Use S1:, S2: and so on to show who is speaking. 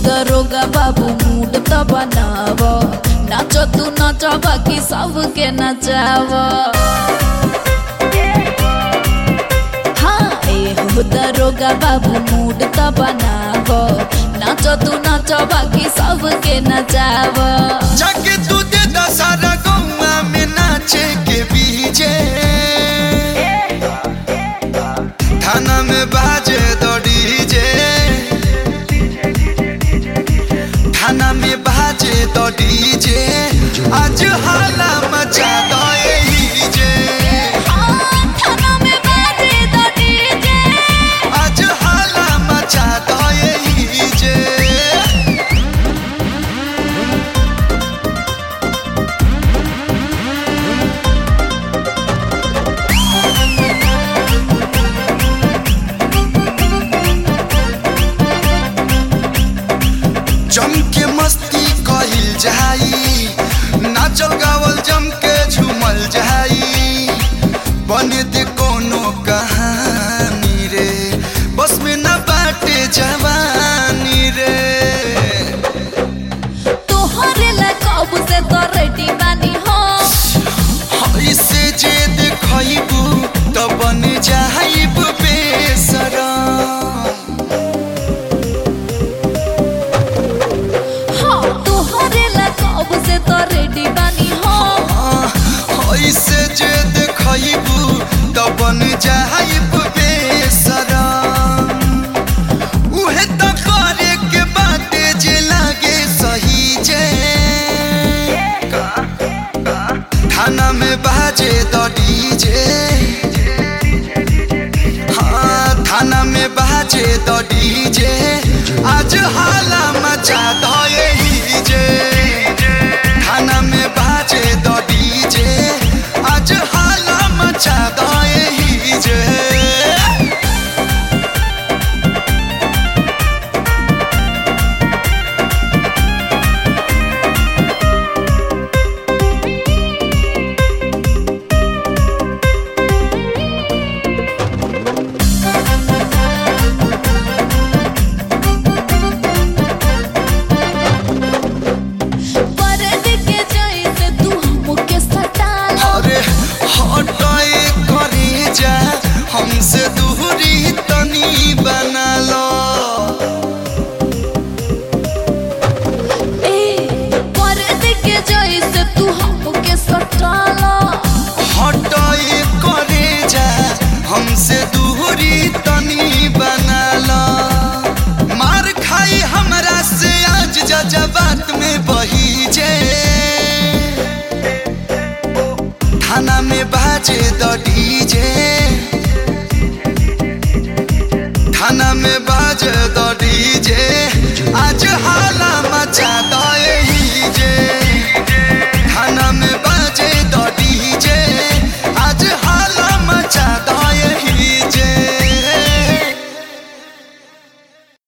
S1: दरोगा बाबू मूड त बनाव नाच तू नाच बाकी सबके नचाव हाँ ए हो दरोगा बाबू मूड त बनाव नाच तू नाच बाकी सबके नचाव
S2: जाके तू दे दशहरा गौवा में नाचे के बीजे थाना में बाजे दो डीजे थाना में बाजे दो डीजे आज हाला मचा दो यही जे
S1: हाँ, थाना में बाजे द डीजे।
S2: आज हाला मचा दो यही जे जम के मस्ती कहिल जाई नाचल गावल जम के झूमल जाई बने दे कोनो कहानी रे बस में न बाटे जवानी रे
S1: तोहरे ला कब से तो रेडी बानी हो
S2: ऐसे जे देखबू त बन जाइब बेसरम
S1: हाँ तोहरे ला कब से तो रेडी बानी हो
S2: ऐसे जे देखबू त बन जाइब बेसरम उहे त करे के बाटे जे लागे सही जे थाना में बाजे द डीजे हाँ थाना में बाजे द डीजे आज हाला